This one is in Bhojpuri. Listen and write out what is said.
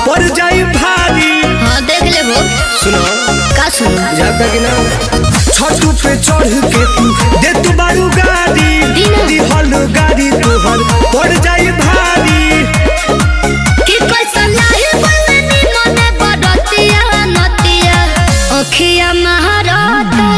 पड़ जाई भारी हाँ देख ले वो सुनो का सुनो जाता कि ना छतू पे चढ़ के तू दे तू बारू गाड़ी दीना। दिहल गाड़ी तोहर पड़ जाई भारी कि कैसा लाही बलनी मने बड़तिया नतिया अखिया महारता